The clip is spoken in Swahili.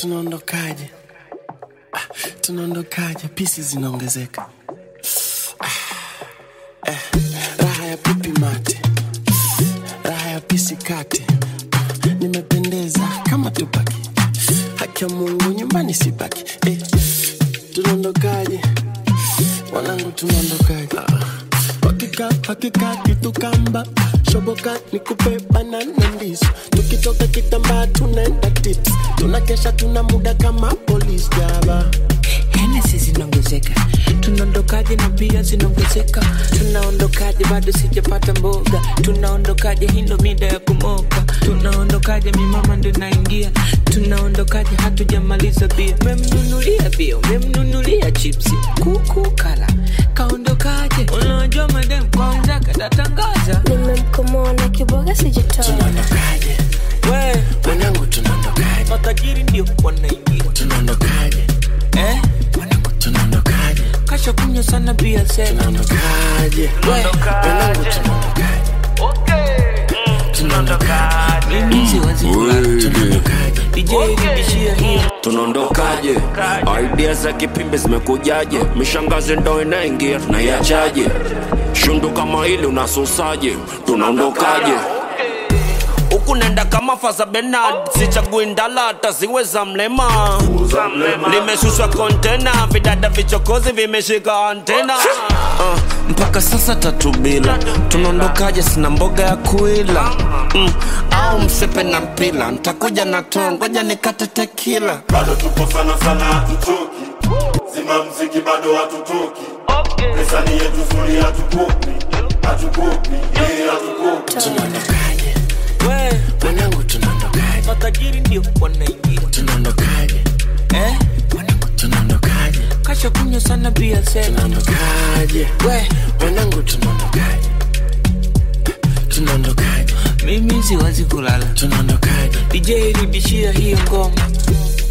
tunaondokaje ah, tunaondokaje pisi zinaongezeka ah, eh, raha ya pipi mate raha ya pisi kate nimependeza kama tupaki haki ya mungu nyumbani sibaki eh, tunaondokaje wanangu tunaondokaje ah, hakika hakika kitu kamba shoboka nikupe banana ndizo tukitoka kitambaa tunaenda tips tunakesha tuna muda kama polis jaba Hennessy zinaongezeka, tunaondokaje na bia zinaongezeka, tunaondokaje bado sijapata mboga, tunaondokaje hii ndo mida ya kumoka, tunaondokaje mimama ndo naingia, tunaondokaje hatujamaliza bia, memnunulia bia, memnunulia chipsi, kuku kala, kaondokaje, unajua madem kwanza katatangaza, nimemkomoa na kiboga sijatoa tunaondokaje we wanangu tunaondokaje matajiri ndio wanaingia tunaondokaje eh? wanangu tunaondokaje kasha kunywa sana bia sema tunaondokaje wanangu tunaondokaje tunaondokaje mimi siwezi kulala tunaondokaje DJ rudishia hiyo tunaondokaje idea za kipimbi zimekujaje mishangazi ndo inaingia tunaiachaje shundu kama hili unasusaje tunaondokaje huku nenda kama fasa benard sichagui ndala hata ziwe za mlema limeshushwa kontena vidada vichokozi vimeshika antena uh, mpaka sasa tatu bila tunaondokaje sina mboga ya kuila mm, au msepe na mpila ntakuja na to ngoja nikate tekila bado tupo sana sana hatuchoki zima mziki bado hatutoki pesa ni yetu zuri hatukopi hatukopi eh, hatukopi tunaondokaje we wanangu tunaondokaje matajiri ndio wanaingia tunaondokaje eh? wanangu tunaondokaje kasha kunywa sana bia sema tunaondokaje we wanangu tunaondokaje tunaondokaje mimi siwezi kulala tunaondokaje DJ rudishia hiyo ngoma